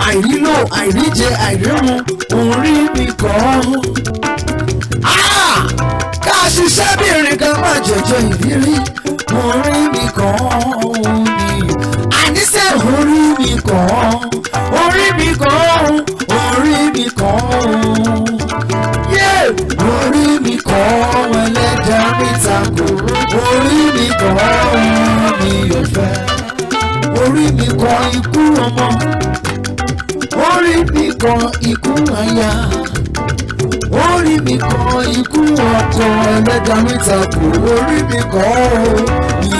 àìrílò àìríjẹ àìrímu orí mi kọ́. Ah! ká ṣiṣẹ́ bí irin kan má jẹjọ ìrírí orí mi kọ́ ni. àníṣe orí mi kọ́ orí mi kọ́ orí mi kọ́ yé orí mi kọ́ ẹlẹ́dàá mi takò orí mi kọ́ mi ò fẹ́ orí mi kọ́ ikú ọmọ orí mi kọ́ ikú aya orí mi kọ́ ikú ọkọ ẹlẹ́dàá mi takò orí mi kọ́ mi